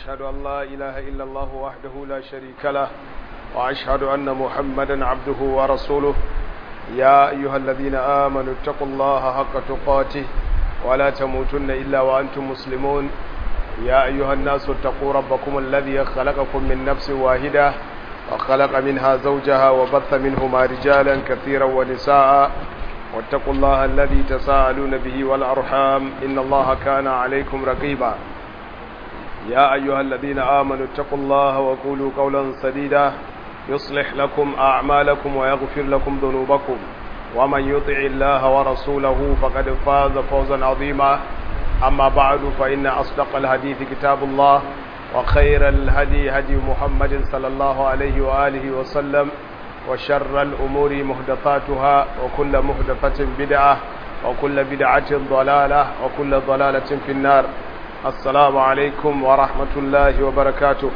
وأشهد أن لا إله إلا الله وحده لا شريك له وأشهد أن محمدا عبده ورسوله يا أيها الذين آمنوا اتقوا الله حق تقاته ولا تموتن إلا وأنتم مسلمون يا أيها الناس اتقوا ربكم الذي خلقكم من نفس واحدة وخلق منها زوجها وبث منهما رجالا كثيرا ونساء واتقوا الله الذي تساءلون به والأرحام إن الله كان عليكم رقيبا يا أيها الذين آمنوا اتقوا الله وقولوا قولا سديدا يصلح لكم أعمالكم ويغفر لكم ذنوبكم ومن يطع الله ورسوله فقد فاز فوزا عظيما أما بعد فإن أصدق الحديث كتاب الله وخير الهدي هدي محمد صلى الله عليه وآله وسلم وشر الأمور مهدفاتها وكل مهدفة بدعة وكل بدعة ضلالة وكل ضلالة في النار السلام عليكم ورحمة الله وبركاته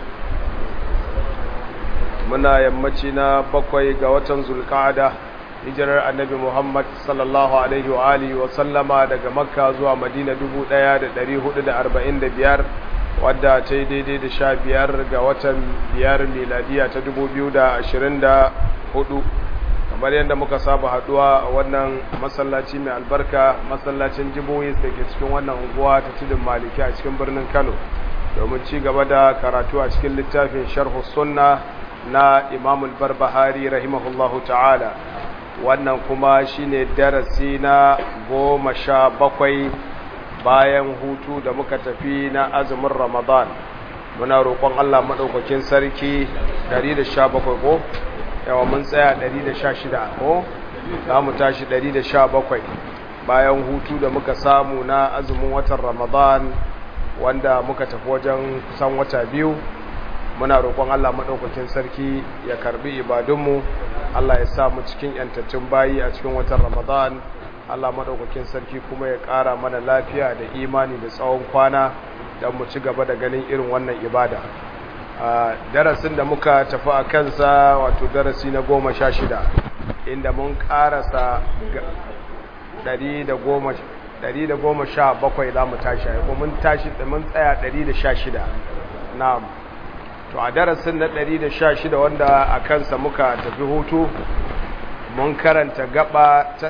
muna yammaci na bakwai ga watan zulkada hijirar annabi muhammad sallallahu alaihi wa alihi wa sallama daga makka zuwa madina 1445 wadda ta yi daidai da sha biyar ga watan biyar miladiya ta 2024 kamar yadda muka saba haduwa a wannan masallaci mai albarka masallacin jibohis da ke cikin wannan unguwa ta tudun maliki a cikin birnin kano domin ci gaba da karatu a cikin littafin sharhu sunna na imamul barbahari rahimahullahu ta'ala wannan kuma shine darasi na goma sha bakwai bayan hutu da muka tafi na azumin ramadan muna roƙon allah maɗaukakin sarki 117 ko yawa mun tsaya 116 ko za mu tashi 117 bayan hutu da muka samu na azumin watan ramadan wanda muka tafi wajen kusan wata biyu muna roƙon Allah maɗaukakin sarki ya karbi ibadunmu Allah ya sa mu cikin yantattun bayi a cikin watan Ramadan Allah maɗaukakin sarki kuma ya ƙara mana lafiya da imani da tsawon kwana don mu ci gaba da ganin irin wannan ibada a darasin da muka tafi a kansa wato darasi na goma sha shida inda mun ƙarasa ɗari da goma sha bakwai za mu tashi ko mun tashi mun tsaya ɗari da sha shida na'am to a darasin na 116 wanda a kansa muka tafi hutu mun karanta gaba ta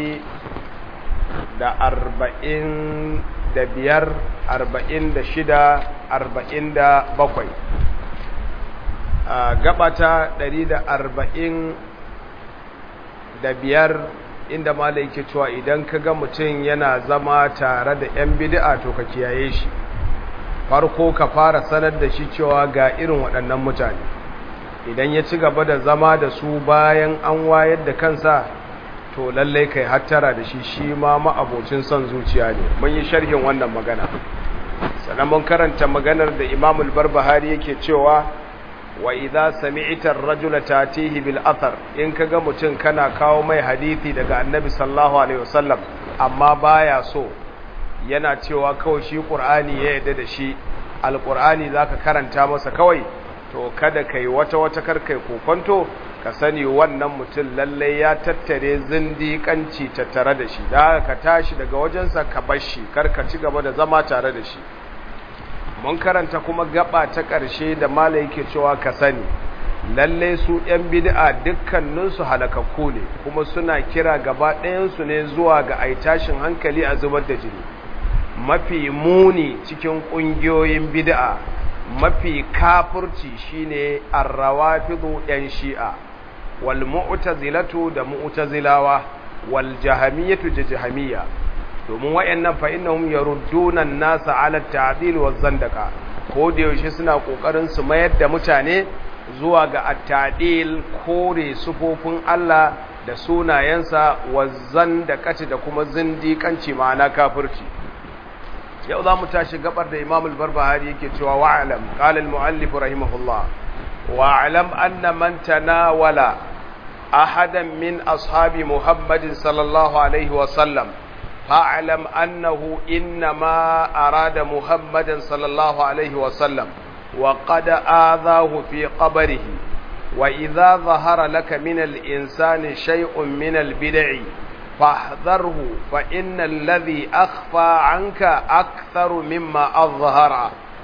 145 a gaba ta 145 inda malai ke cewa idan ka ga mutum yana zama tare da 'yan bid'a to ka kiyaye shi farko ka fara sanar da shi cewa ga irin waɗannan mutane idan ya ci gaba da zama da su bayan an wayar da kansa to lallai kai hattara da shi shi ma ma'abocin son zuciya ne mun yi sharhin wannan magana sannan mun karanta maganar da imamul barbahari yake cewa wa idza sami'ta ar-rajula tatihi bil athar in kaga mutum kana kawo mai hadisi daga annabi sallallahu alaihi wasallam amma baya so yana cewa kawai shi ƙur'ani ya yadda da shi alƙur'ani za ka karanta masa kawai to kada ka yi wata-wata karkai kokonto ka sani wannan mutum lallai ya tattare zindiƙanci tattare da shi da ka tashi daga wajensa ka bar shi karka ci gaba da zama tare da shi mun karanta kuma gaba ta ƙarshe da mala yake cewa ka sani lallai su 'yan bid'a dukkaninsu halakakku ne kuma suna kira gaba ɗayansu ne zuwa ga aitashin hankali a zubar da jini mafi muni cikin ƙungiyoyin bid'a mafi kafurci shine arrawafidu yan shi'a wal mu'tazilatu da mu'tazilawa wal jahamiyatu da jahamiyya domin wayannan fa innahum yarudduna an-nasa 'ala at-ta'dil wa zandaka ko da yaushe suna kokarin su mayar da mutane zuwa ga at-ta'dil kore sufofin Allah da sunayensa wa zandakati da kuma zindiƙanci ma'ana kafirci yau za mu tashi gabar da imam al-barbahari yake cewa wa'alam qala al-muallif rahimahullah wa'alam anna man tanawala ahadan min ashabi muhammadin sallallahu alaihi wa sallam fa'alam annahu innama arada muhammadan sallallahu alaihi wa sallam wa qad aadahu fi qabrihi wa idha dhahara laka min al-insani shay'un min al-bid'i فاحذره فإن الذي أخفى عنك أكثر مما أظهر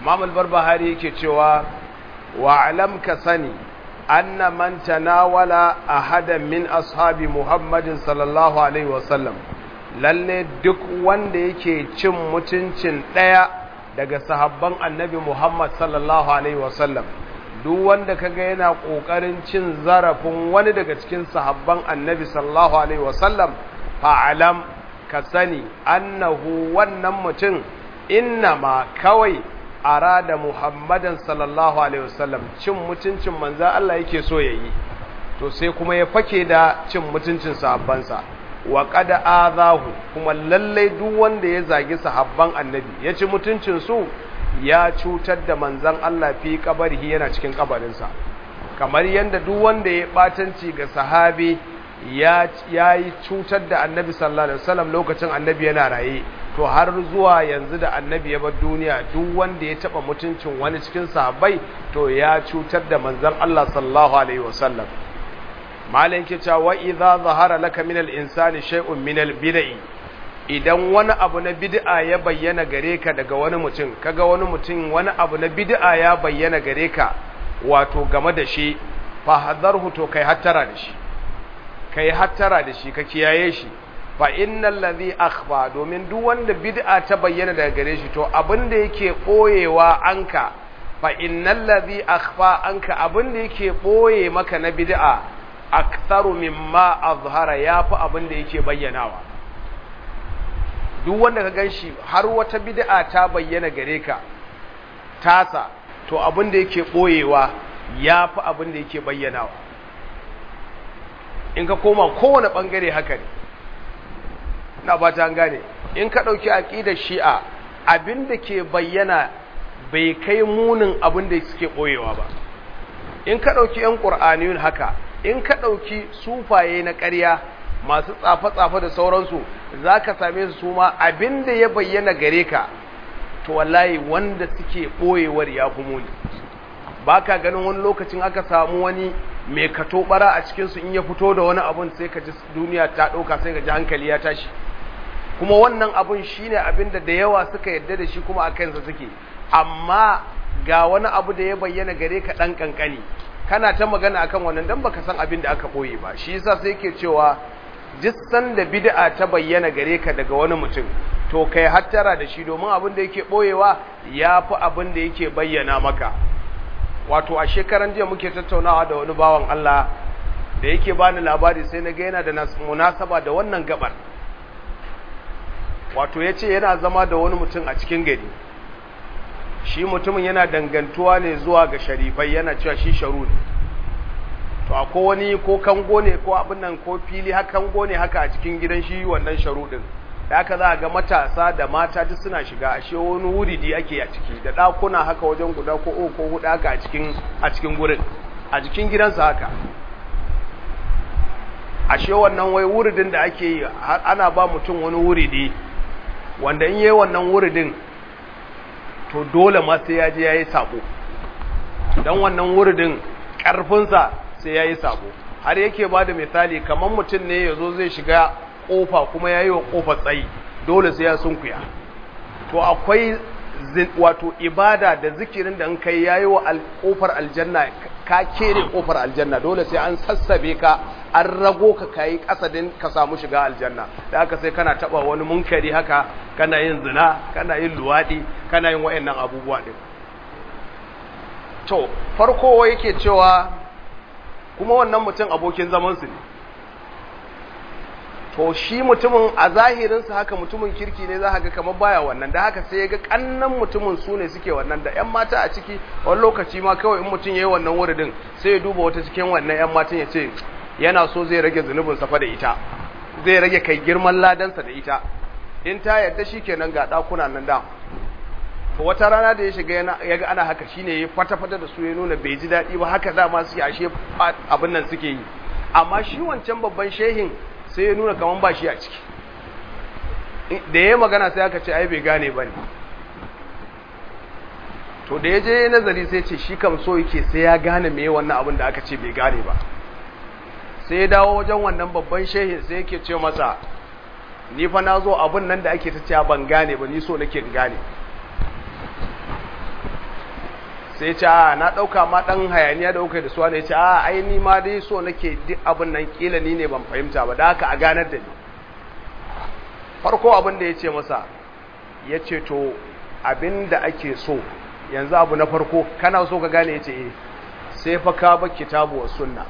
imam al-barbahari yake cewa wa alam ka sani anna man tanawala ahadan min ashabi muhammadin sallallahu alaihi wasallam lalle duk wanda yake cin mutuncin daya daga sahabban annabi muhammad sallallahu alaihi wasallam duk wanda kaga yana kokarin cin zarafin wani daga cikin sahabban annabi sallallahu alaihi wasallam fa'alam ka sani annahu wannan mutum innama kawai arada muhammadan sallallahu alaihi wasallam cin mutuncin manzan Allah yake so yayi to sai kuma ya fake da cin mutuncin sahabbansa wa qad azahu kuma lallai duk wanda ya zagi sahabban annabi ya ci mutuncin su ya cutar da manzan Allah fi kabarihi yana cikin kabarinsa kamar yadda duk wanda ya batanci ga sahabi ya yi cutar da annabi sallallahu alaihi wasallam lokacin annabi yana raye to har zuwa yanzu da annabi ya bar duniya duk wanda ya taba mutuncin wani cikin sahabbai to ya cutar da manzan Allah sallallahu alaihi wasallam malan ke cewa wa idza zahara laka min al-insani shay'un min al-bid'i idan wani abu na bid'a ya bayyana gare ka daga wani mutum kaga wani mutum wani abu na bid'a ya bayyana gare ka wato game da shi fa hadarhu to kai hattara da shi kai hattara da shi ka kiyaye shi fa innal ladhi akhfa domin duk wanda bid'a ta bayyana daga gare shi to abinda yake boyewa anka fa innal ladhi akhfa anka abinda yake boye maka na bid'a aktharu mimma azhara yafi abinda yake bayyanawa duk wanda ka gan shi har wata bid'a ta bayyana gare ka tasa to abin da yake ɓoyewa ya fi abin da yake bayyanawa in ka koma kowane ɓangare haka ne na ba ta gane in ka ɗauki aƙidar shi'a abin da ke bayyana bai kai munin abin da suke ɓoyewa ba in ka ɗauki 'yan ƙur'aniyun haka in ka ɗauki sufaye na ƙarya masu tsafe-tsafe da sauransu za ka same su su ma abin da ya bayyana gare ka to wallahi wanda suke ɓoyewar ya fi muni ba ka ganin wani lokacin aka samu wani mai kato bara a cikinsu in ya fito da wani abun sai ka ji duniya ta ɗauka sai ka ji hankali ya tashi kuma wannan abun shine abin da da yawa suka yarda da shi kuma a kansa suke amma ga wani abu da ya bayyana gare ka ɗan ƙanƙani kana ta magana akan wannan dan baka san abin da aka ɓoye ba shi yasa sai ke cewa duk sanda bid'a ta bayyana gare ka daga wani mutum to kai hattara da shi domin abin da yake boyewa yafi abin da yake bayyana maka wato a shekaran jiya muke tattaunawa da wani bawan Allah da yake bani labari sai na ga yana da munasaba da wannan gabar wato yace yana zama da wani mutum a cikin gari shi mutumin yana dangantuwa ne zuwa ga sharifai yana cewa shi sharu ne to akwai wani ko kango ne ko abin nan ko fili haka kango ne haka a cikin gidan shi wannan sharuɗin da haka za a ga matasa da mata duk suna shiga ashe wani wuridi ake a ciki da ɗakuna haka wajen guda ko uku ko huɗu haka a cikin a cikin gurin a cikin gidansa haka ashe wannan wai wuridin da ake yi ana ba mutum wani wuridi wanda in yayi wannan wuridin to dole ma sai ya je yayi sabo dan wannan wuridin karfinsa sai ya yi sabo har yake ba da misali kamar mutum ne ya zo zai shiga ƙofa kuma ya yi wa ƙofa tsayi dole sai ya sunkuya to akwai wato ibada da zikirin da in kai ya yi wa ƙofar aljanna ka kere ƙofar aljanna dole sai an sassabe ka an rago ka kayi kasadin ka samu shiga aljanna da haka sai kana taba wani munkari haka kana yin zina kana yin luwaɗi kana yin wayannan abubuwa din to farko yake cewa kuma wannan mutum abokin zamansu ne to shi mutumin a zahirinsa haka mutumin kirki ne za ga kamar baya wannan da haka sai ya ga kannan mutumin su ne suke wannan da yan mata a ciki wani lokaci ma kawai in mutum ya yi wannan wuridin sai ya duba wata cikin wannan yan matan ya ce yana so zai rage zunubin safa da ita zai rage kai girman ladansa da ita in ta yarda shi kenan ga ɗakuna nan da to wata rana da ya shiga ya ga ana haka shine ya fata-fata da su ya nuna bai ji daɗi ba haka dama suke ashe abin nan suke yi amma shi wancan babban shehin sai ya nuna kaman ba shi a ciki da ya magana sai aka ce ai bai gane ba ne to da ya je nazari sai ce shi kam so yake sai ya gane me wannan abin da aka ce bai gane ba sai ya dawo wajen wannan babban shehin sai yake ce masa ni fa na zo abin nan da ake ta cewa ban gane ba ni so nake gane sai ya ce a na ɗauka ma ɗan hayaniya da kuka da suwa ne ya ce a ai ni ma dai so nake duk abin nan kila ni ne ban fahimta ba da haka a ganar da ni farko abin da ya ce masa ya ce to abin da ake so yanzu abu na farko kana so ka gane ya ce eh sai fa ka ba kitabu wa sunna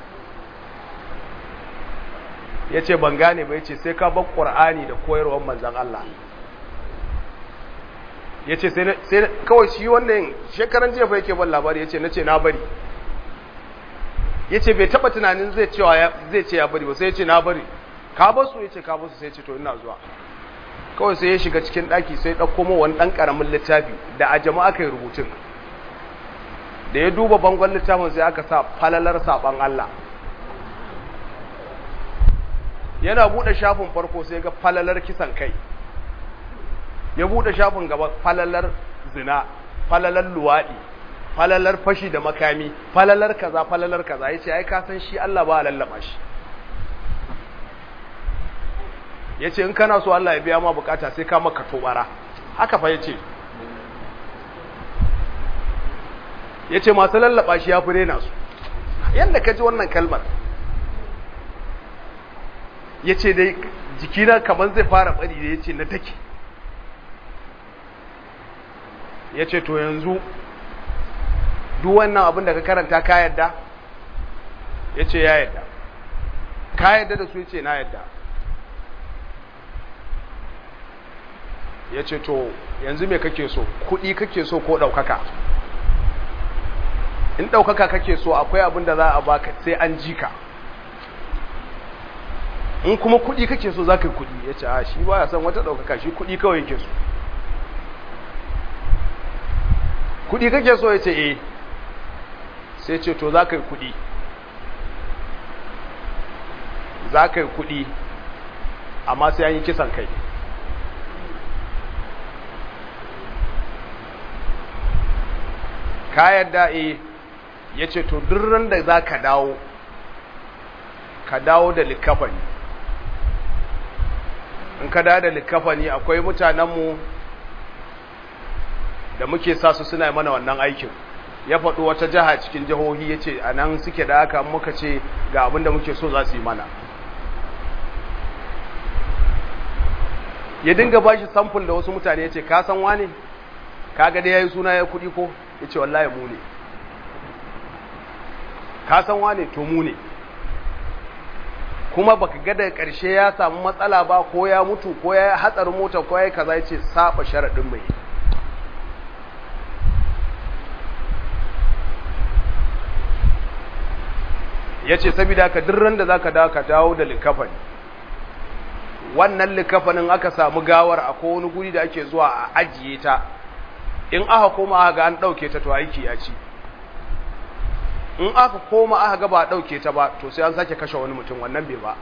ya ce ban gane ba ya ce sai ka ba ƙwar'ani da koyarwar manzan Allah ya ce sai kawai shi wannan shekaran jiya fa yake ban labari ya ce na ce na bari ya ce bai taba tunanin zai ce ya bari ba sai ya ce na bari ka basu ya ce ka basu sai ya ce to ina zuwa kawai sai ya shiga cikin ɗaki sai ɗauko ma wani ɗan ƙaramin littafi da a jama'a kai rubutun da ya duba bangon littafin sai aka sa falalar saɓan Allah yana buɗe shafin farko sai ga falalar kisan kai ya buɗe shafin gaba falalar zina falalar luwaɗi falalar fashi da makami falalar kaza falalar kaza ya ce ai ka san shi Allah ba a lallaba shi ya ce in kana so Allah ya biya ma bukata sai ka maka tobara haka fa ya ce ya ce masu lallaba shi ya fi rena su yadda ka ji wannan kalmar ya ce dai jikina kamar zai fara bari da ya ce na take ya ce to yanzu duk wannan abin da ka karanta ka yadda ya ce ya yadda ka yadda da su ya ce na yadda ya ce to yanzu me kake so kuɗi kake so ko ɗaukaka in ɗaukaka kake so akwai abin da za a baka sai an ji ka in kuma kuɗi kake so za ka yi kuɗi ya ce a shi ba ya san wata ɗaukaka shi kuɗi kawai yake so kuɗi kake so ya ce eh sai ce to za ka yi kuɗi za ka yi kuɗi amma sai an yi kisan kai ka yadda e ya ce to durran da za ka dawo ka dawo da likafani in ka dawo da likafani akwai mutanenmu da muke sa su suna mana wannan aikin ya faɗo wata jiha cikin jihohi ya ce a nan suke da haka muka ce ga abin da muke so za su yi mana ya dinga ba shi samfur da wasu mutane ya ce ka san wane ka ga da ya yi suna ya kuɗi ko ya ce wallahi mu ne ka san wane to mu ne kuma baka ga daga ƙarshe ya samu matsala ba ko ya mutu ko ya hatsarin mota ko ya yi kaza ya ce saba sharaɗin mai ya ce saboda ka dirran da za ka dawo ka dawo da likafani wannan likafanin aka samu gawar a wani guri da ake zuwa a ajiye ta in aka koma aka ga an ɗauke ta to aiki ya ci in aka koma aka ga ba ɗauke ta ba to sai an sake kashe wani mutum wannan bai ba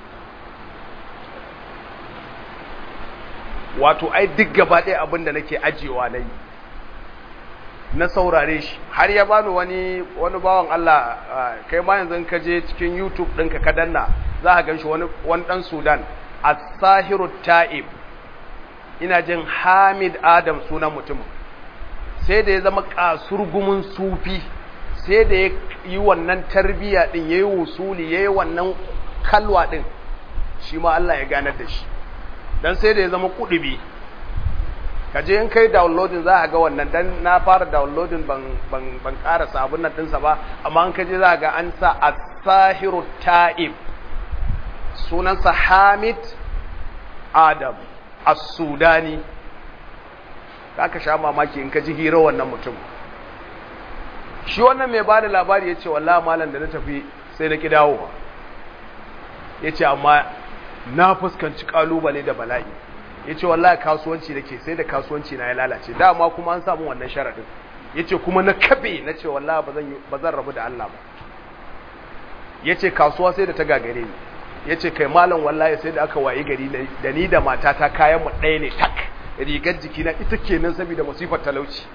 wato ai duk gaba ɗaya abin da nake ajiyewa na yi na saurare shi har ya bani wani wani bawan Allah kai ma yanzu ka je cikin YouTube ɗinka ka danna za ka gan shi wani wani ɗan Sudan as-sahiru ta'ib ina jin Hamid Adam sunan mutumin sai da ya zama kasurgumin sufi sai da ya yi wannan tarbiya din yayi wusuli yayi wannan kalwa din shi ma Allah ya ganar da shi dan sai da ya zama kudubi kaje in kai downloading za a ga wannan dan na fara downloading ban ban ban karasa abun nan dinsa ba amma an kaje za ga an sa as-sahiru ta'ib sunansa Hamid Adam as-Sudani ka sha mamaki in ka ji hira wannan mutum shi wannan mai bada labari yace wallahi malam da na tafi sai na ki dawo yace amma na fuskanci kalubale da bala'i ya ce wallahi kasuwanci da ke sai da kasuwanci na ya lalace dama kuma an samu wannan sharaɗin ya ce kuma na kabe na ce wallahi ba zan rabu da Allah ba ya ce kasuwa sai da ta gagare ni ya ce kai malam wallahi sai da aka wayi gari da ni da matata kayan mu ɗaya ne tak rigar jikina ita kenan saboda masifar talauci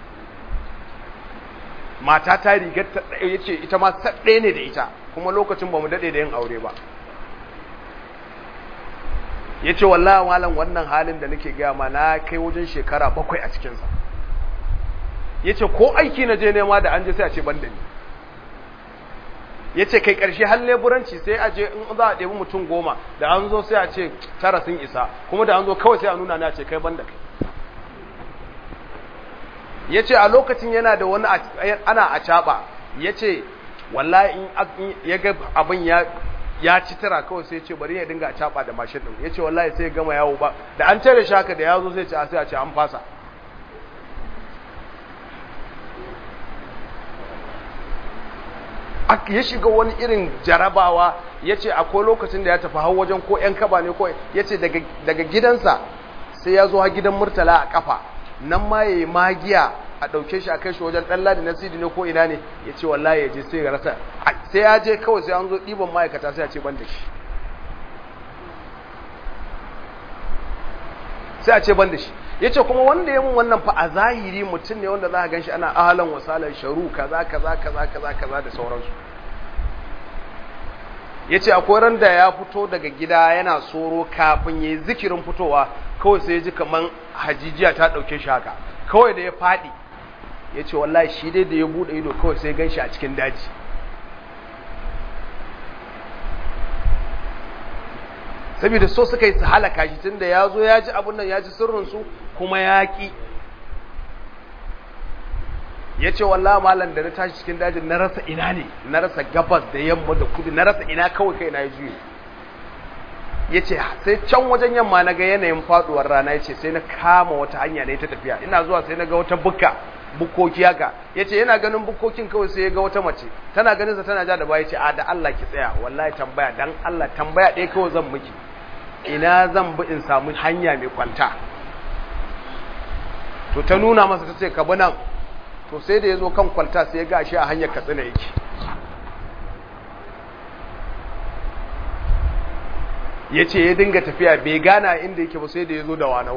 matata rigar ta ɗaya ya ce ita ma ɗaya ne da ita kuma lokacin ba mu daɗe da yin aure ba ya ce wallahi malam wannan halin da nake gaya ma na kai wajen shekara bakwai a cikinsa yace ko aiki na je nema da an je sai a ce ban da ni yace kai karshe har leburanci sai a je in za a ɗebi mutum goma da an zo sai a ce tara sun isa kuma da an zo kawai sai a nuna na ce kai ban da kai yace a lokacin yana da wani ana a caɓa yace wallahi in ya ga abin ya ya ci tara kawai sai ce bari ya dinga a caba da mashin din yace wallahi sai ya gama yawo ba da an tare shi haka da yazo sai ce a sai a ce an fasa ya shiga wani irin jarabawa yace akwai lokacin da ya tafi har wajen ko yan kaba ne ko yace daga daga gidansa sai ya zo har gidan murtala a kafa nan ma yayi magiya a ɗauke shi a kai shi wajen ɗan ladi na sidi ne ko ina ne ya ce wallahi ya je sai ya rasa sai ya je kawai sai an zo ɗiban ma'aikata sai a ce ban da shi sai a ce ban da shi ya ce kuma wanda ya mun wannan fa a zahiri mutum ne wanda za a gan shi ana ahalan wasalan sharu kaza kaza kaza kaza kaza da sauransu ya ce akwai ran da ya fito daga gida yana soro kafin ya yi zikirin fitowa kawai sai ya ji kamar hajijiya ta ɗauke shi haka kawai da ya faɗi ya ce wallahi shi dai da ya buɗe ido kawai sai gan shi a cikin daji saboda so suka yi su halaka shi tun da ya zo ya ji abin nan ya ji sirrinsu kuma ya ƙi ya ce wallahi malam da na tashi cikin dajin na rasa ina ne na rasa gabas da yamma da kudu na rasa ina kawai kai na ya juye ya ce sai can wajen yamma na ga yanayin faduwar rana ya ce sai na kama wata hanya ne ta tafiya ina zuwa sai na ga wata bukka bukkoki haka ya ce yana ganin bukkokin kawai sai ya ga wata mace tana ganin sa tana ja da baya ce a da Allah ki tsaya wallahi tambaya dan Allah tambaya ɗaya kawai zan miki ina zan bi in samu hanya mai kwanta to ta nuna masa ta ce ka bi nan to sai da ya zo kan kwalta sai ya ga shi a hanyar katsina yake ya ce ya dinga tafiya bai gana inda yake ba sai da ya zo da wanau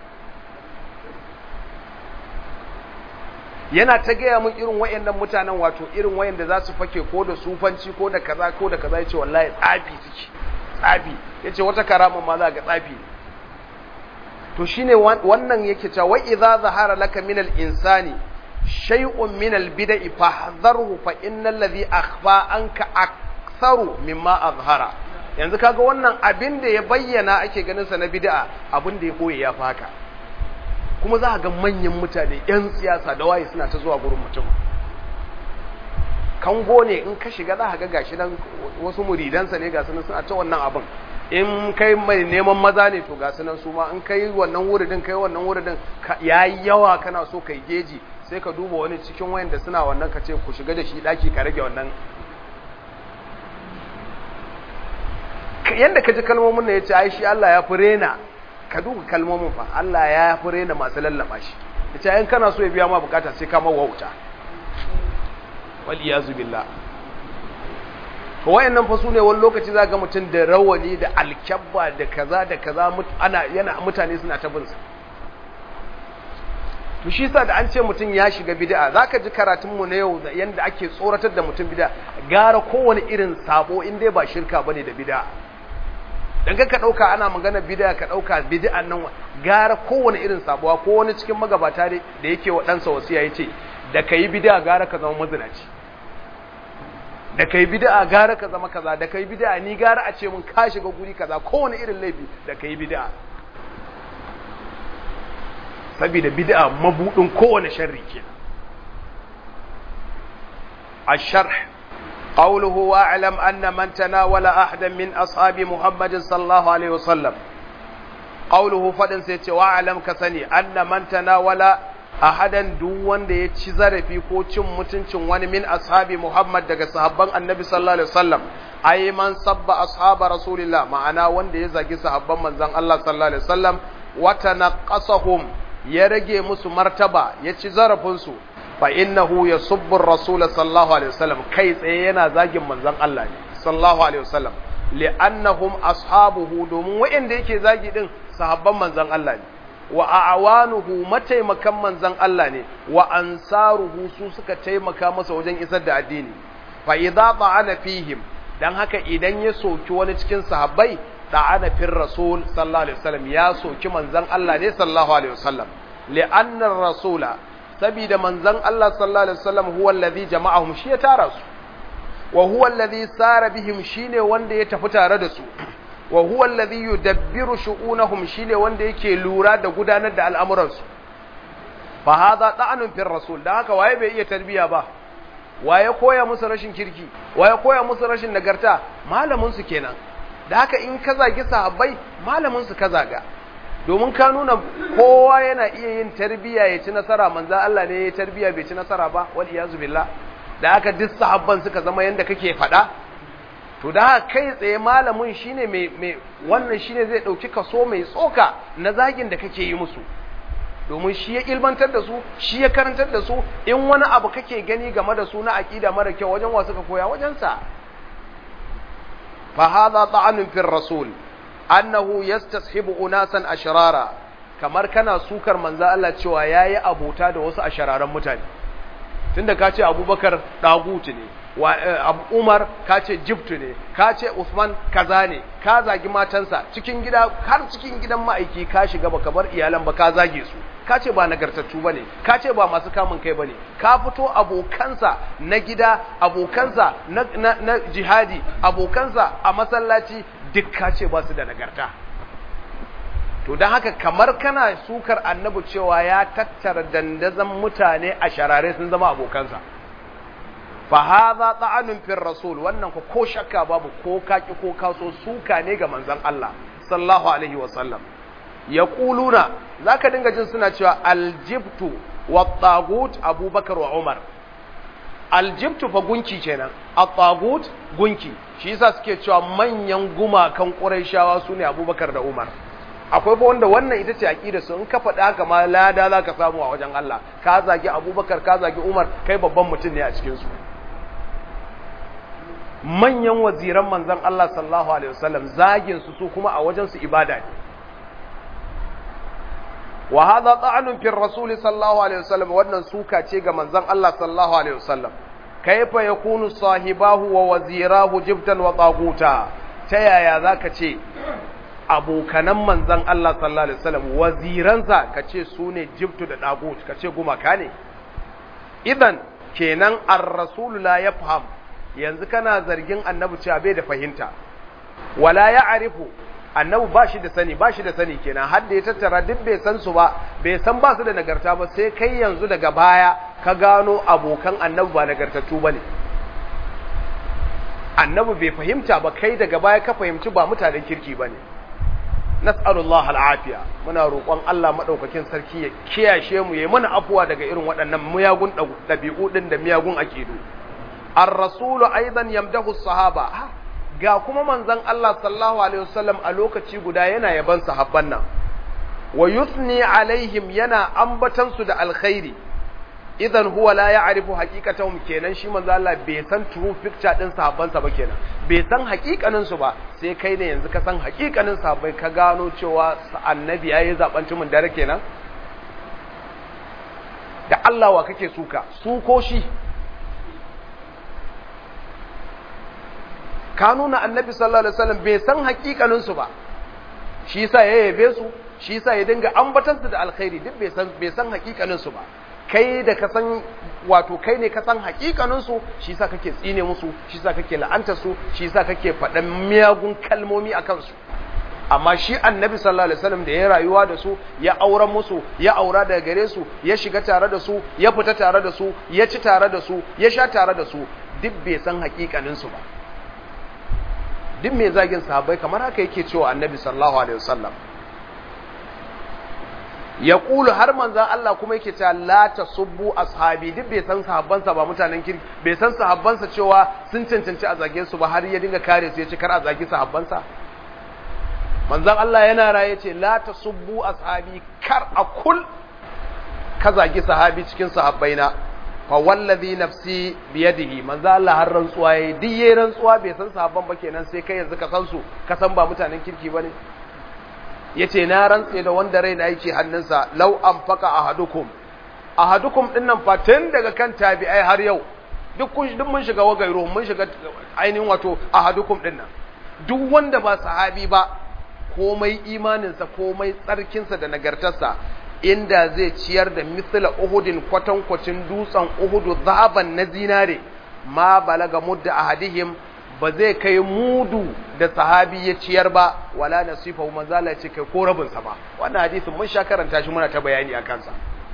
yana ta gaya mun irin wayannan mutanen wato irin wayanda za su fake ko da sufanci ko da kaza ko da kaza ya ce wallahi tsafi suke tsafi ya ce wata karama ma za ga tsafi to shine wannan yake cewa wa idza zahara laka min al-insani shay'un min al-bid'i fahdharhu fa innal ladhi akhfa anka aktharu mimma azhara yanzu kaga wannan abin da ya bayyana ake ganin sa na bid'a abin da ya koye ya faka kuma za ga manyan mutane yan siyasa da waye suna ta zuwa gurin mutum kango ne in ka shiga za ga gashi nan wasu muridansa ne ga sunan suna ta wannan abin in kai mai neman maza ne to ga sunan su ma in kai wannan wuridin kai wannan wuridin yayi yawa kana so kai geji sai ka duba wani cikin wayanda suna wannan ka ce ku shiga da shi daki ka rage wannan yadda ka ji kalmomin ya ce ai shi Allah ya fi rena ka duka kalmomin fa Allah ya fi rena masu lallaba shi ya ce ayin kana so ya biya ma bukata sai ka mawa wuta wal iyazu billah to wayannan fa sune wani lokaci za ga mutum da rawani da alkyabba da kaza da kaza ana yana mutane suna ta bin sa to shi sa da an ce mutum ya shiga bid'a zaka ji karatun mu na yau da yanda ake tsoratar da mutum bid'a gara kowane irin sabo in dai ba shirka bane da bid'a dan ka dauka ana magana bid'a ka dauka bid'an nan gara kowane irin sabuwa ko wani cikin magabata da yake wa ɗansa wasiya yace da kai bid'a gara ka zama mazinaci da kai bid'a gara ka zama kaza da kai bid'a ni gara a ce mun ka shiga guri kaza kowane irin laifi da kai bid'a saboda bid'a mabudin kowane sharri kenan الشرح قوله واعلم أن من تناول أحدا من أصحاب محمد صلى الله عليه وسلم قوله فدن سيتي واعلم كسني أن من تناول أحدا دون دي يتشزر في كوچم متنچم وان من أصحاب محمد دقى صحابان النبي صلى الله عليه وسلم أي من صب أصحاب رسول الله معنا وان دي يزاقي صحابان من زن الله صلى الله عليه وسلم وتنقصهم يرجي مسو مرتبة يتشزر فنسو fa innahu yasubbu ar-rasul sallallahu alaihi wasallam kai tsaye yana zagin manzon Allah ne sallallahu alaihi wasallam li'annahum ashabuhu domin wa'anda yake zagi din sahabban manzon Allah ne wa a'wanuhu mataimakan manzon Allah ne wa ansaruhu su suka taimaka masa wajen isar da addini fa idza ta'ana fihim dan haka idan ya soki wani cikin sahabbai ta'ana fir rasul sallallahu alaihi wasallam ya soki manzon Allah ne sallallahu alaihi wasallam li'anna ar-rasula saboda manzon Allah sallallahu alaihi wasallam huwa allazi jama'ahum shi ya tara su wa huwa allazi sara bihim shine wanda ya tafi tare da su wa huwa allazi yudabbiru shu'unahum shine wanda yake lura da gudanar da al'amuransu fa hadha da'anun fil rasul dan haka waye bai iya tarbiya ba waye koya musu rashin kirki waye koya musu rashin nagarta malamin su kenan da haka in ka zagi sahabbai malamin su ka zaga domin ka nuna kowa yana iya yin tarbiya ya ci nasara manzo Allah ne ya tarbiya bai ci nasara ba wal iyazu billah da haka duk sahabban suka zama yanda kake faɗa to da haka kai tsaye malamin shine mai mai wannan shine zai dauki kaso mai tsoka na zagin da kake yi musu domin shi ya ilmantar da su shi ya karantar da su in wani abu kake gani game da su na aqida mara kyau wajen wa suka koya wajen sa fa hadha ta'anun fil rasul annahu yastashibu unasan ashrara kamar kana sukar manzo Allah cewa yayi abota da wasu ashararan mutane tunda ka ce Abubakar dagutu ne wa Abu Umar ka ce jibtu ne ka ce Uthman kaza ne ka zagi matansa cikin gida har cikin gidan ma'aiki ka shiga baka bar iyalan ba ka zage su ka ce ba nagartattu bane ka ce ba masu kamun kai bane ka fito abokansa na gida abokansa na, na, na jihadi abokansa a masallaci duk ka ce ba su da nagarta to don haka kamar kana sukar annabi cewa ya tattara dandazon mutane a sharare sun zama abokansa fa hadha ta'anun fil rasul wannan ko ko shakka babu ko kaki ko kaso suka ne ga manzon Allah sallallahu alaihi wa sallam yaquluna zaka dinga jin suna cewa aljibtu wa tagut abubakar wa umar aljibtu fa gunki kenan at-tagut gunki shi yasa suke cewa manyan gumakan quraishawa sune abubakar da umar akwai fa wanda wannan ita ce aqida su in ka faɗa haka ma lada zaka samu a wajen Allah ka zagi abubakar ka zagi umar kai babban mutum ne a cikin su manyan waziran manzon Allah sallallahu alaihi wasallam zagin su su kuma a wajen su ibada ne wa hadha ta'anun fi rasul sallallahu alaihi wasallam wannan suka ce ga manzon Allah sallallahu alaihi wasallam kaifa yakunu sahibahu wa wazirahu jibtan wa taguta ta yaya zaka ce abokanan manzon Allah sallallahu alaihi wasallam waziransa kace su ne jibtu da tagut kace gumaka ne idan kenan ar-rasul la yafham yanzu kana zargin annabi cewa bai da fahimta wala ya'rifu annabi ba shi da sani ba shi da sani kenan har da ya tattara duk bai san su ba bai san ba su da nagarta ba sai kai yanzu daga baya ka gano abokan annabi ba nagartattu bane annabi bai fahimta ba kai daga baya ka fahimci ba mutanen kirki bane nas'alullah al'afiya muna roƙon Allah madaukakin sarki ya kiyashe mu yayi mana afuwa daga irin waɗannan miyagun ɗabi'u din da miyagun akidu ar-rasulu aidan yamdahu sahaba ga kuma manzon Allah sallallahu alaihi wasallam a lokaci guda yana yaban sahabban nan wa yuthni alaihim yana ambatan su da alkhairi idan huwa la ya'rifu haqiqatahum kenan shi manzo Allah bai san true picture din sahabban sa ba kenan bai san haqiqanin su ba sai kai ne yanzu ka san haqiqanin sahabbai ka gano cewa annabi yayi zabanci mun dare kenan da Allah wa kake suka su ko shi ka nuna annabi sallallahu alaihi wasallam bai san hakikanin su ba shi yasa ya yabe su shi yasa ya dinga ambatan su da alkhairi duk bai san bai san hakikanin su ba kai da ka san wato kai ne ka san hakikanin su shi yasa kake tsine musu shi yasa kake la'antar su shi yasa kake faɗan miyagun kalmomi akan su amma shi annabi sallallahu alaihi wasallam da ya rayuwa da su ya auren musu ya aura daga gare su ya shiga tare da su ya fita tare da su ya ci tare da su ya sha tare da su duk bai san hakikanin su ba duk mai zagin sahabbai kamar haka yake cewa annabi sallallahu alaihi wasallam ya kulu har manzan Allah kuma yake cewa la tasubbu ashabi duk bai san sahabbansa ba mutanen kirki bai san sahabbansa cewa sun cancanci a zage su ba har ya dinga kare su ya ce kar a zagi sahabbansa manzan Allah yana raye ce la tasubbu ashabi kar a kul ka zagi sahabi cikin sahabbaina fa wallazi nafsi biyadihi manzo Allah har rantsuwa yayi duk yayin rantsuwa bai san sahabban ba kenan sai kai yanzu ka san su ka san ba mutanen kirki bane yace na rantse da wanda raina yake hannunsa law anfaqa ahadukum ahadukum din nan fa tun daga kan tabi'ai har yau duk kun duk mun shiga wagairu mun shiga ainihin wato ahadukum din nan duk wanda ba sahabi ba komai imaninsa komai tsarkinsa da nagartarsa inda zai ciyar da mithla uhudin kwatankwacin dutsen uhudu zaban na zinare ma balaga mudda ahadihim ba zai kai mudu da sahabi ya ciyar ba wala nasifa manzala ya ce kai ko rabin sa ba wannan hadisin mun sha karanta shi muna ta bayani a kansa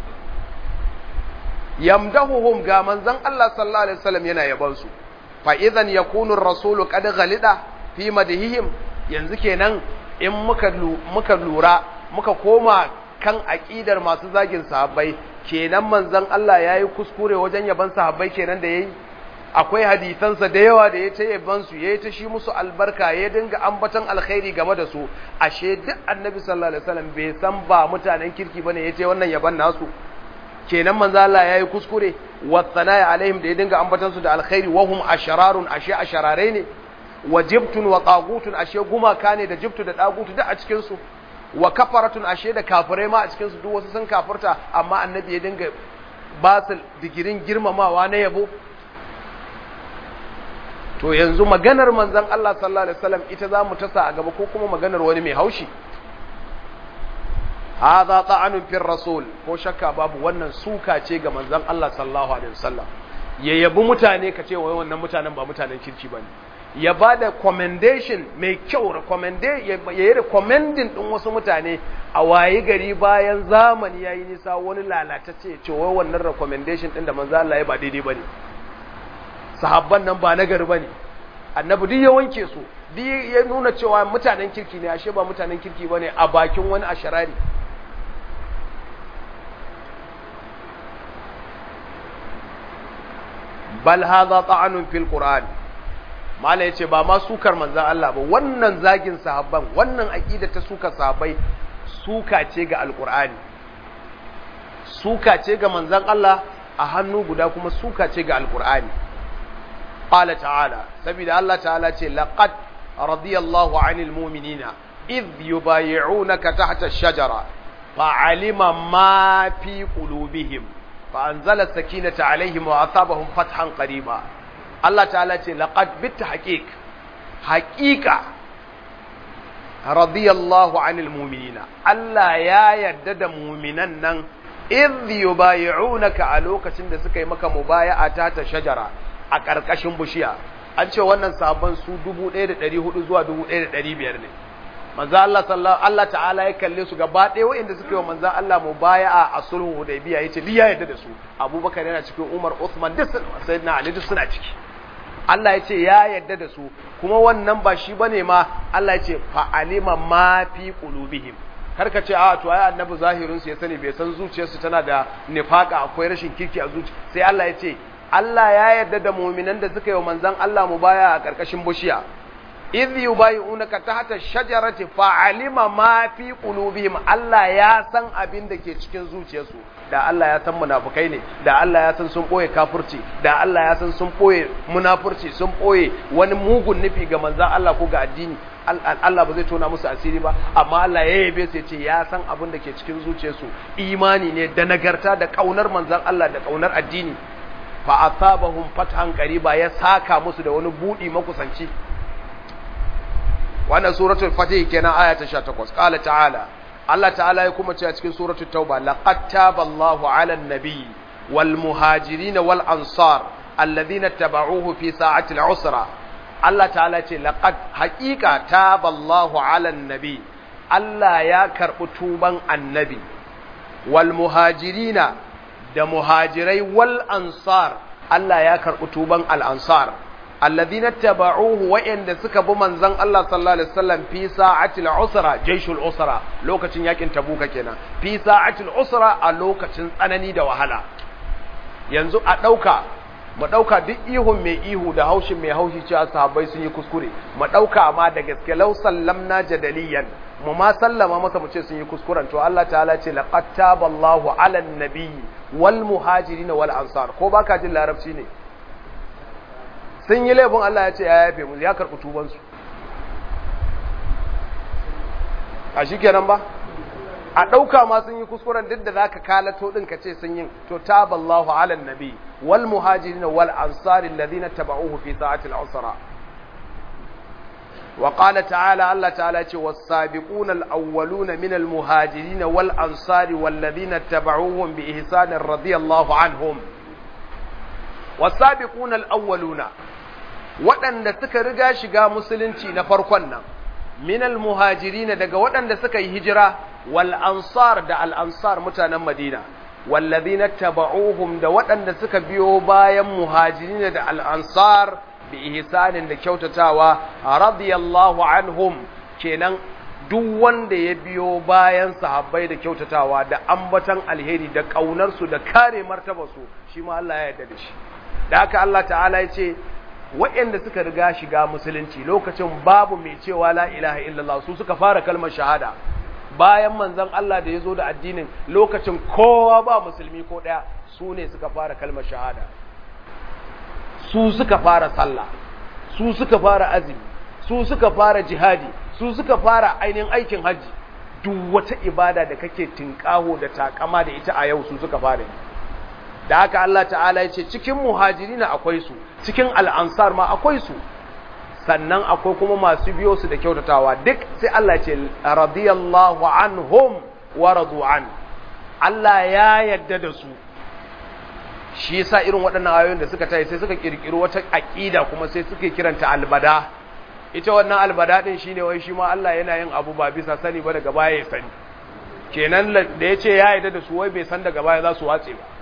yamdahuhum ga manzon Allah sallallahu alaihi wasallam yana yaban su fa idan yakunu ar-rasulu qad ghalida fi madhihim yanzu kenan in muka muka lura muka koma kan aqidar masu zagin sahabbai kenan manzon Allah yayi kuskure wajen yaban sahabbai kenan da yayi akwai hadisansa da yawa da ya ta yaban su yayi ta shi musu albarka ya dinga ambaton alkhairi game da su ashe duk annabi sallallahu alaihi wasallam bai san ba mutanen kirki bane yace wannan yaban nasu kenan manzo Allah yayi kuskure wa tsanaya alaihim da ya dinga ambaton su da alkhairi wa hum ashararun ashe asharare ne wa jibtun wa tagutun ashe gumaka ne da jibtu da tagutu duk a cikin su wa kafaratun ashe da kafirai ma a cikin su duk wasu sun kafirta amma annabi ya dinga ba su digirin girmamawa na yabo to yanzu maganar manzon Allah sallallahu alaihi wasallam ita za mu tasa a gaba ko kuma maganar wani mai haushi hadha ta'anun fil rasul ko shakka babu wannan suka ce ga manzon Allah sallallahu alaihi wasallam ya yabi mutane ka ce wai wannan mutanen ba mutanen kirki bane ya bada commendation mai kyau recommendation ya yi recommending din wasu mutane a wayi gari bayan zamani yayi nisa wani lalatacce ce wai wannan recommendation din da manzon Allah ya ba daidai bane sahabban nan ba nagari bane annabi duk ya wanke su duk ya nuna cewa mutanen kirki ne ashe ba mutanen kirki bane a bakin wani asharari bal hadha ta'anun fil qur'an mala yace ba ma sukar manzon Allah ba wannan zagin sahabban wannan aqida ta suka sahabbai suka ce ga alqur'ani suka ce ga manzon Allah a hannu guda kuma suka ce ga alqur'ani qala ta'ala saboda Allah ta'ala ce laqad radiyallahu 'anil mu'minina idh yubay'unaka tahta ash-shajara fa'alima ma fi qulubihim فأنزل السكينة عليهم وأصابهم فتحا قريبا الله تعالى لقد بالتحقيق حقيقة رضي الله عن المؤمنين الله يا يدد مؤمنا إذ يبايعونك ألوك سند سكي مكا مبايعة تحت شجرة أكركشن بشيا an ce wannan sabon su 1400 zuwa 1500 ne manzo Allah sallallahu Allah ta'ala ya kalle su gaba ɗaya waɗanda suka yi wa manzo Allah mubaya'a a sulhu Hudaybiya yace li ya yarda da su Abubakar yana cikin Umar Uthman duk sayyidina Ali duk suna ciki Allah ya ce ya yarda da su kuma wannan ba shi bane ma Allah ya ce fa alima ma fi qulubihim kar ka ce a to ai annabi zahirin su ya sani bai san zuciyarsu tana da nifaka akwai rashin kirki a zuci sai Allah ya ce Allah ya yarda da mu'minan da suka yi wa manzon Allah mubaya a karkashin bushiya idh yubayyi'unaka tahta shajarati fa'alima ma fi qulubihim Allah ya san abin da ke cikin zuciyarsu da Allah ya san munafukai ne da Allah ya san sun boye kafirci da Allah ya san sun boye munafurci sun boye wani mugun nufi ga manzon Allah ko ga addini Allah ba zai tona musu asiri ba amma Allah ya yabe su ce ya san abin da ke cikin zuciyarsu imani ne da nagarta da kaunar manzon Allah da kaunar addini fa asabahum fathan qariba ya saka musu da wani budi makusanci wannan suratul fatih kenan aya ta 18 qala ta'ala Allah ta'ala ya kuma ce a cikin suratul tauba laqad taballahu 'alan nabiy wal muhajirin wal ansar alladhina tabauhu fi sa'ati al-usra Allah ta'ala ce laqad haqiqa taballahu 'alan nabiy Allah ya karbi tuban annabi wal muhajirin da muhajirai wal ansar Allah ya karbi tuban al ansar alladhina taba'uhu wa'anda suka bi manzon Allah sallallahu alaihi wasallam fi sa'atil usra jaishul usra lokacin yakin tabuka kenan fi sa'atil usra a lokacin tsanani da wahala yanzu a dauka mu dauka duk ihun mai ihu da haushin mai haushi cewa sahabbai sun yi kuskure mu dauka amma da gaske law sallamna jadaliyan mu ma sallama masa mu ce sun yi kuskuren to Allah ta'ala ce laqad taballahu 'alan nabiyyi wal muhajirin wal ansar ko baka jin larabci ne sun yi laifin Allah ya ce ya yafe mu ya karɓi tubansu a shi kenan ba a ɗauka ma sun yi kuskuren duk da za ka kalato ɗin ka ce sun yi to taballahu ala nabi wal muhajirin wal ansari alladhina taba'uhu fi sa'atil usra wa qala ta'ala Allah ta'ala ce was-sabiquna al-awwaluna min al-muhajirin wal ansari wal ladina tabauhum bi ihsan radiyallahu anhum was-sabiquna al-awwaluna waɗanda suka riga shiga musulunci na farkon nan min al-muhajirin daga waɗanda suka yi hijira wal ansar da al-ansar mutanen Madina wallazina taba'uhum da waɗanda suka biyo bayan muhajirin da al-ansar bi ihsanin da kyautatawa radiyallahu anhum kenan duk wanda ya biyo bayan sahabbai da kyautatawa da ambatan alheri da kaunar su da kare martaba su shi ma Allah ya yarda da shi da haka Allah ta'ala ya ce waɗanda suka riga shiga musulunci lokacin babu mai cewa la ilaha illallah su suka fara kalmar shahada bayan manzon Allah da ya zo da addinin lokacin kowa ba musulmi ko ɗaya su ne suka fara kalmar shahada su suka fara sallah su suka fara azumi su suka fara jihadi su suka fara ainihin aikin hajji duk wata ibada da kake tinkaho da takama da ita a yau su suka fara da haka Allah ta'ala ya ce cikin muhajirina akwai su cikin al'ansar ma akwai su sannan akwai kuma masu biyo su da kyautatawa duk sai Allah ce radiyallahu anhum wa radu an Allah ya yadda da su shi yasa irin waɗannan ayoyin da suka tayi sai suka kirkiri wata aqida kuma sai suke kiranta albada ita wannan albada din shine wai shi ma Allah yana yin abu ba bisa sani ba daga baya ya sani kenan da yace ya yadda da su wai bai san daga baya za su watse ba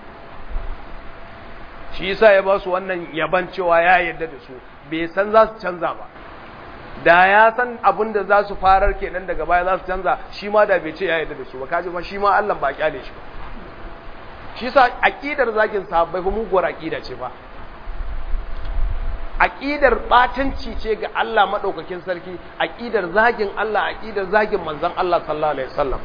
shi yasa ya ba su wannan yaban cewa ya yadda da su bai san za su canza ba da ya san abin da za su farar kenan daga baya za su canza shi ma da bai ce ya yadda da su ba kaji ma shi ma Allah ba kyale shi ba shi yasa aqidar zagin sahabbai fa muguwar aqida ce fa aqidar batanci ce ga Allah madaukakin sarki aqidar zagin Allah aqidar zagin manzon Allah sallallahu alaihi wasallam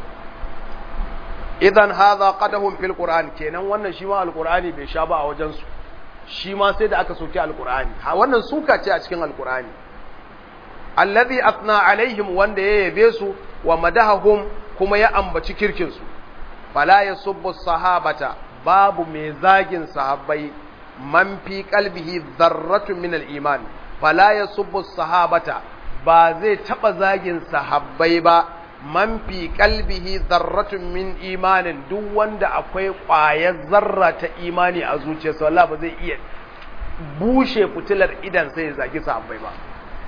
idan hadha qadahum fil qur'an kenan wannan shi ma alqur'ani bai sha ba a wajen su shi ma sai da aka soki alqur'ani ha wannan suka ce a cikin alqur'ani allazi asna alaihim wanda ya yabe su wa madahahum kuma ya ambaci kirkin su fala yasubbu sahabata babu mai zagin sahabbai man fi qalbihi dharratun min al-iman fala yasubbu sahabata ba zai taba zagin sahabbai ba man fi qalbihi dharratun min imanin duk wanda akwai ƙwayar zarra ta imani a zuciyarsa wallahi ba zai iya bushe fitilar idan sai ya zagi sahabbai ba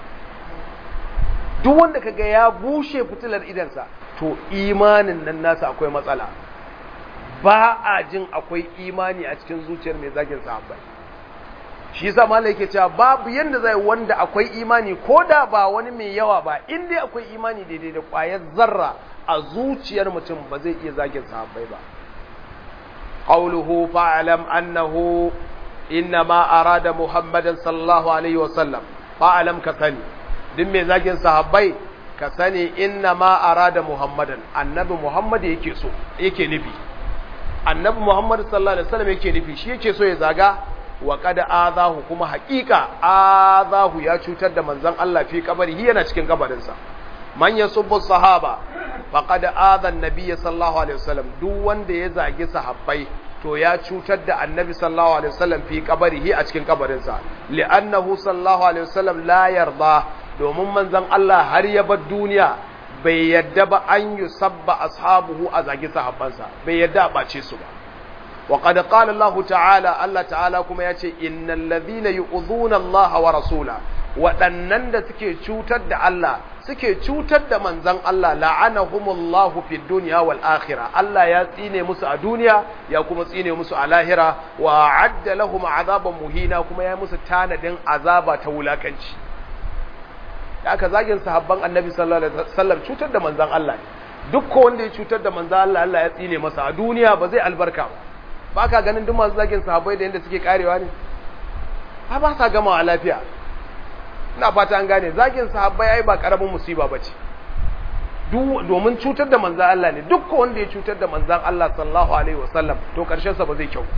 duk wanda kaga ya bushe fitilar idansa to imanin nan nasa akwai matsala ba a jin akwai imani a cikin zuciyar mai zagin sahabbai shi yasa malai yake cewa babu yanda zai wanda akwai imani ko da ba wani mai yawa ba in dai akwai imani daidai da ƙwayar zarra a zuciyar mutum ba zai iya zagin sahabbai ba qawluhu fa'lam annahu innama arada muhammadan sallallahu alaihi wasallam fa'lam ka sani duk mai zagin sahabbai ka sani innama arada muhammadan annabi muhammad yake so yake nufi annabi muhammad sallallahu alaihi wasallam yake nufi shi yake so ya zaga wa kada azahu kuma haƙiƙa azahu ya cutar da manzon Allah fi kabari yana cikin kabarinsa man yasubbu sahaba faqad adha an-nabiy sallallahu alaihi wasallam duk wanda ya zagi sahabbai to ya cutar da annabi sallallahu alaihi wasallam fi kabarihi a cikin kabarinsa li'annahu sallallahu alaihi wasallam la yarda domin manzon Allah har ya bar duniya bai yadda ba an yusabba ashabuhu a zagi sahabbansa bai yadda a bace su ba وقد قال الله تعالى الله تعالى كما yace innal ladhina yu'dhuna Allah wa rasula waɗannan da suke cutar da Allah suke cutar da manzon Allah la'anahumullahu fid dunya wal akhirah Allah ya tsine musu a duniya ya kuma tsine musu a lahira wa adda lahum azaban muhina kuma ya musu tanadin azaba ta wulakanci da aka zagin sahabban annabi sallallahu alaihi wasallam cutar da manzon Allah duk wanda ya cutar da manzon Allah Allah ya tsine masa a duniya ba zai albarka ba ba ka ganin duk masu zagin sahabbai da yadda suke karewa ne ba ba sa gama a lafiya ina fata an gane zagin sahabbai ai ba karamin musiba ba ce domin cutar da manzan Allah ne duk wanda ya cutar da manzan Allah sallallahu alaihi wasallam to karshen sa ba zai kyau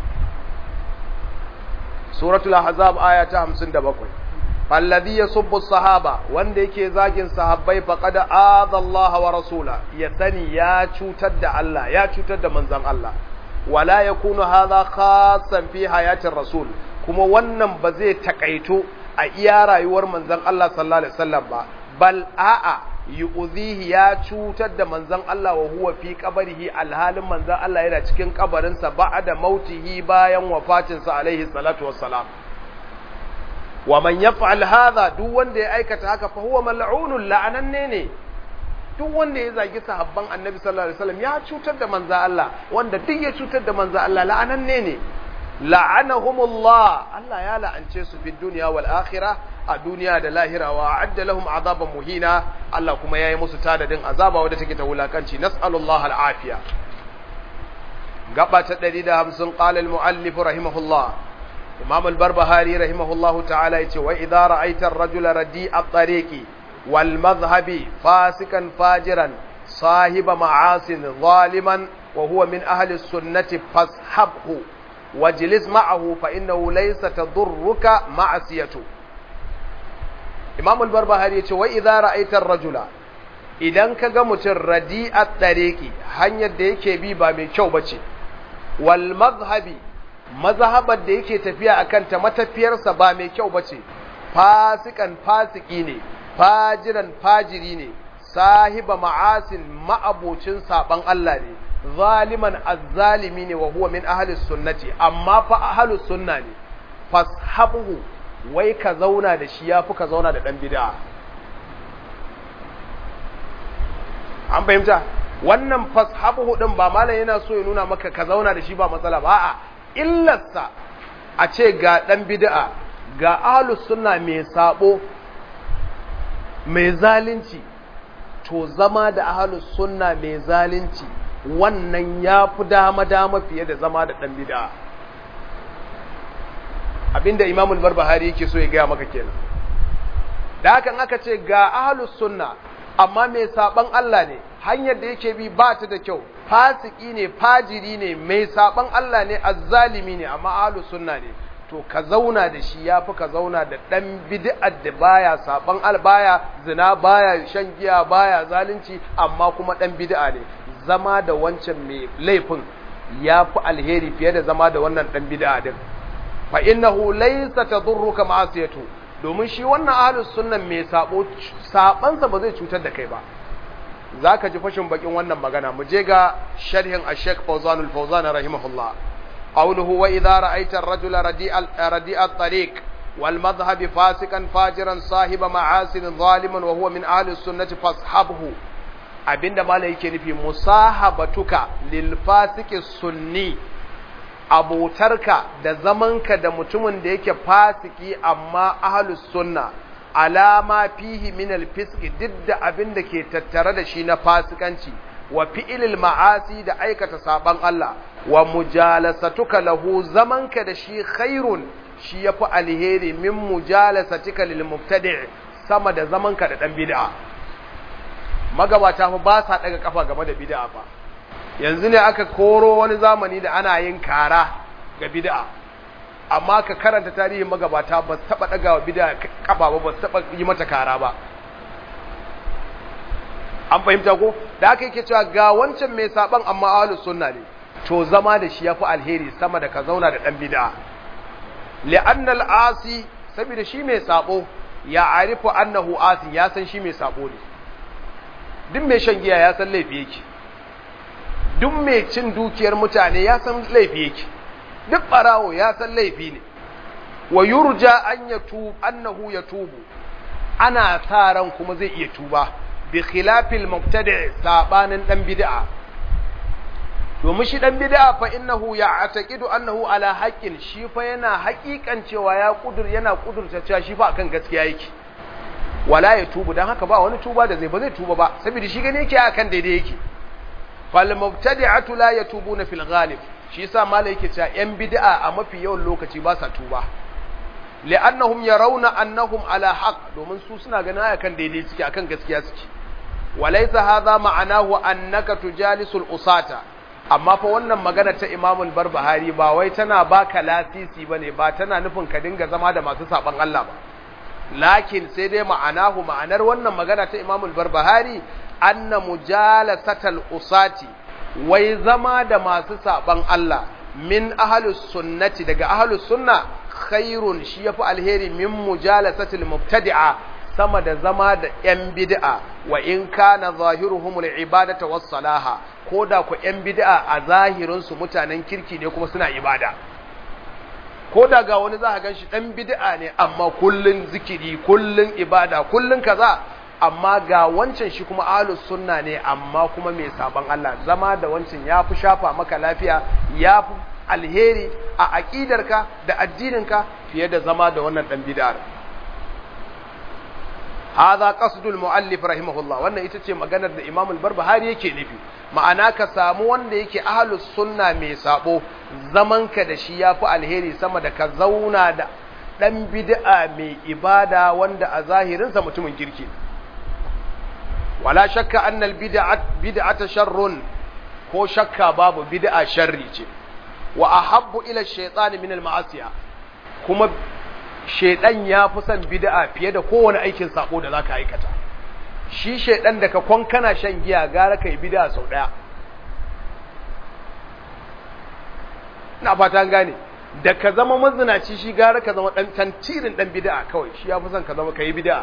suratul ahzab aya ta 57 alladhi yasubbu sahaba wanda yake zagin sahabbai faqad aadha Allah wa rasula ya sani ya cutar da Allah ya cutar da manzan Allah wala yakunu hadha khassan fi hayatir rasul kuma wannan ba zai takaito a iya rayuwar manzon Allah sallallahu alaihi wasallam ba bal a'a yu'zihi ya cutar da manzon Allah wa huwa fi qabrihi alhalin manzon Allah yana cikin kabarinsa ba'da mautihi bayan wafatinsa alaihi salatu wassalam wa man yaf'al hadha duk wanda ya aikata haka fa huwa mal'unun la'ananne ne duk wanda ya zagi sahabban annabi sallallahu alaihi wasallam ya cutar da manzo Allah wanda duk ya cutar da manzo Allah la'ananne ne la'anahumullah Allah ya la'ance su fi dunya wal akhirah a duniya da lahira wa adda lahum azaban muhina Allah kuma yayi musu tadadin azaba wadda take ta wulakanci nas'alullah al'afiya gaba ta 150 qala al-muallif rahimahullah imam al-barbahari rahimahullah ta'ala yace wa idza ra'aita ar-rajula radi'a at-tariqi wal madhhabi fasikan fajiran sahiba ma'asin zaliman wa huwa min ahli as-sunnati fashabhu wajlis ma'ahu fa innahu laysa tadurruka ma'asiyatu Imam al-Barbahari yace wa idza ra'aita ar-rajula idan kaga mutum radi'at tariqi hanyar da yake bi ba mai kyau bace wal madhhabi mazhabar da yake tafiya akan ta matafiyarsa ba mai kyau bace fasikan fasiki ne fajiran fajiri ne sahiba ma'asin ma'abocin saban Allah ne zaliman azzalimi ne wa huwa min ahli sunnati amma fa ahli sunna ne fashabuhu wai ka zauna da shi yafi ka zauna da dan bid'a an fahimta wannan fashabuhu din ba malam yana so ya nuna maka ka zauna da shi ba matsala ba a'a illarsa a ce ga dan bid'a ga ahli sunna mai sabo mai zalunci to zama da ahalus sunna mai zalunci wannan ya fi dama-dama fiye da zama da ɗan bida abinda imamul barbahari yake so ya gaya maka kenan da hakan aka ce ga ahalus sunna amma mai saban Allah ne hanyar da yake bi ba ta da kyau fasiki ne fajiri ne mai saban Allah ne azzalimi ne amma ahalus sunna ne to ka zauna da shi ya fi ka zauna da ɗan bid'ar da baya saban al baya zina baya shan giya baya zalunci amma kuma ɗan bid'a ne zama da wancan mai laifin ya fi alheri fiye da zama da wannan ɗan bid'a din fa innahu laysa tadurruka ma'asiyatu domin shi wannan ahlus sunnan mai sabo sabansa ba zai cutar da kai ba zaka ji fashin bakin wannan magana mu je ga sharhin ash-shaykh Fawzan al-Fawzan rahimahullah قوله وإذا رأيت الرجل رديء, رديء الطريق والمذهب فاسقا فاجرا صاحب معاصٍ ظالما وهو من أهل السنة فاصحبه abinda malai yake nufi musahabatuka lil fasiki sunni abotarka da zamanka da mutumin da yake fasiki amma ahlus sunna alama fihi min al fisqi duk da abinda ke tattare da shi na fasikanci wa fi'ilil ma'asi da aikata saban Allah wa mujalasatuka lahu zamanka da shi khairun shi yafi alheri min mujalasatika lil mubtadi' sama da zamanka da dan bid'a magabata fa ba sa daga kafa game da bid'a fa yanzu ne aka koro wani zamani da ana yin kara ga bid'a amma ka karanta tarihin magabata ba su taba daga wa bid'a kafa ba ba su taba yi mata kara ba an fahimta ko da aka yake cewa ga wancan mai saban amma ahlus sunna ne to zama da shi yafi alheri sama da ka zauna da dan bid'a li'anna al-asi saboda shi mai sabo ya arifu annahu asi ya san shi mai sabo ne duk mai shan giya ya san laifi yake duk mai cin dukiyar mutane ya san laifi yake duk barawo ya san laifi ne wa yurja an yatub annahu yatubu ana sa ran kuma zai iya tuba bi khilafil mubtadi' sabanin dan bid'a domin shi dan bid'a fa innahu ya'taqidu annahu ala haqqin shi fa yana haƙiƙan cewa ya kudur yana kudurta cewa shi fa akan gaskiya yake wala ya tubu dan haka ba wani tuba da zai ba zai tuba ba saboda shi gane yake akan daidai yake fal mubtadi'atu la yatubuna fil ghalib shi yasa malai yake cewa yan bid'a a mafi yawan lokaci ba sa tuba li'annahum yarawna annahum ala haqq domin su suna ganin akan daidai suke akan gaskiya suke walaysa hadha ma'anahu annaka tujalisul usata amma fa wannan magana ta Imam al-Barbahari ba wai tana baka lasisi bane ba tana nufin ka dinga zama da masu saban Allah ba lakin sai dai ma'anahu ma'anar wannan magana ta Imam al-Barbahari anna mujalasatal usati wai zama da masu saban Allah min ahlus sunnati daga ahlus sunna khairun shi yafi alheri min mujalasatil mubtadi'a sama da zama da yan bid'a wa in kana zahiruhumul ibadata was salaha koda ku yan bid'a a zahirin su mutanen kirki ne kuma suna ibada koda ga wani za ka ganshi dan bid'a ne amma kullun zikiri kullun ibada kullun kaza amma ga wancan shi kuma ahlus sunna ne amma kuma mai saban Allah zama da wancan yafi shafa maka lafiya yafi alheri a aqidarka da addininka fiye da zama da wannan dan bid'ar hadha qasdul muallif rahimahullah wannan ita ce maganar da Imam al-Barbahari yake nufi ma'ana ka samu wanda yake ahlus sunna mai sabo zamanka da shi yafi alheri sama da ka zauna da dan bid'a mai ibada wanda a zahirinsa mutumin kirki wala shakka annal bid'at bid'ata sharrun ko shakka babu bid'a sharri ce wa ahabbu ila shaytan min al ma'asiya kuma shaydan ya fi son bid'a fiye da kowane aikin sako da zaka aikata shi shaydan da ka kon kana shan giya gara kai bid'a sau daya ina fata gane da ka zama mazinaci shi gara ka zama dan tantirin dan bid'a kawai shi ya fi son ka zama kai bid'a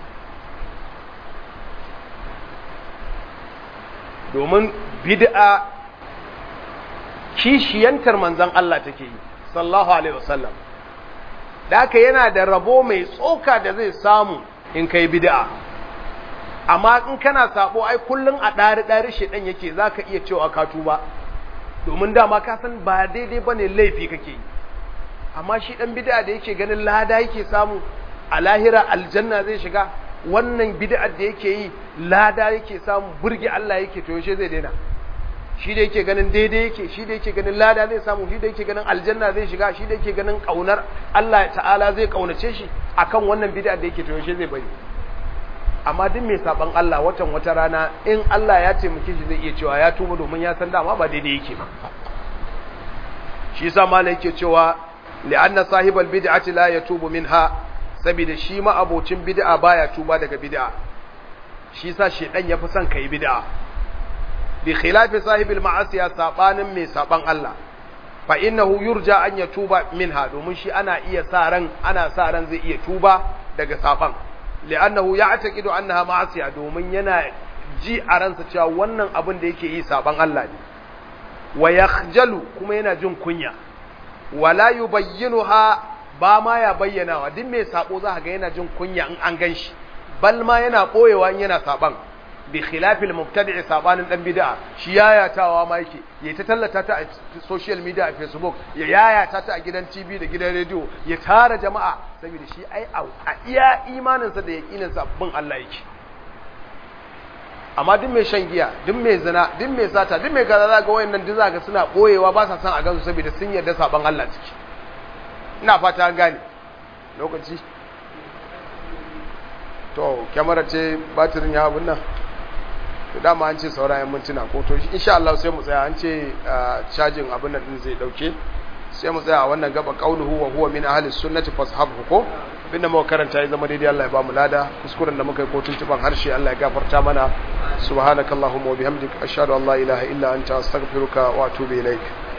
domin bid'a kishiyantar manzon Allah take yi sallallahu alaihi wasallam da haka yana da rabo mai tsoka da zai samu in kai bid'a amma in kana sabo ai kullun a dari dari shedan yake zaka iya cewa ka tuba domin dama ka san ba daidai bane laifi kake yi amma shi dan bid'a da yake ganin lada yake samu a lahira aljanna zai shiga wannan bid'ar da yake yi lada yake samu burge Allah yake to yaushe zai daina shi da yake ganin daidai yake shi da yake ganin lada zai samu shi da yake ganin aljanna zai shiga shi da yake ganin kaunar Allah ta'ala zai kaunace shi akan wannan bid'ar da yake to yaushe zai bari amma duk mai saban Allah watan wata rana in Allah ya taimake shi zai iya cewa ya tuba domin ya san dama ba daidai yake ba shi yasa malai yake cewa li'anna sahibal bid'ati la yatubu minha saboda shi ma abocin bid'a baya tuba daga bid'a shi yasa shedan yafi son kai bid'a bi khilafi sahibil ma'asiya sabanin mai saban Allah fa innahu yurja an yatuba minha domin shi ana iya sa ran ana sa ran zai iya tuba daga saban li'annahu ya'taqidu annaha ma'asiya domin yana ji a ransa cewa wannan abin da yake yi saban Allah ne wa yakhjalu kuma yana jin kunya wala yubayyinuha ba ma ya bayyanawa duk mai sabo za ga yana jin kunya in an ganshi bal ma yana boyewa in yana saban bi khilafil mubtadi' sabanin dan bid'a shi yayatawa ma yake ya ta tallata ta a social media a facebook ya yayata ta a gidan tv da gidan radio ya tara jama'a saboda shi ai a iya imaninsa da yaqininsa bin Allah yake amma duk mai shan giya duk mai zina duk mai sata duk mai kaza zaka wayannan duk zaka suna boyewa ba sa son a gansu saboda sun yarda saban Allah ciki ina fata an gane lokaci to kyamara ce batirin ya abun nan to dama an ce saurayen mintuna ko to insha Allah sai mu tsaya an ce cajin abun nan din zai dauke sai mu tsaya a wannan gaba qauluhu wa huwa min ahli sunnati fashabhu ko abinda muka karanta ya zama daidai Allah ya ba mu lada kuskuren da muka yi ko tuntuban harshe Allah ya gafarta mana subhanakallahumma wa bihamdika ashhadu an la ilaha illa anta astaghfiruka wa atubu ilaik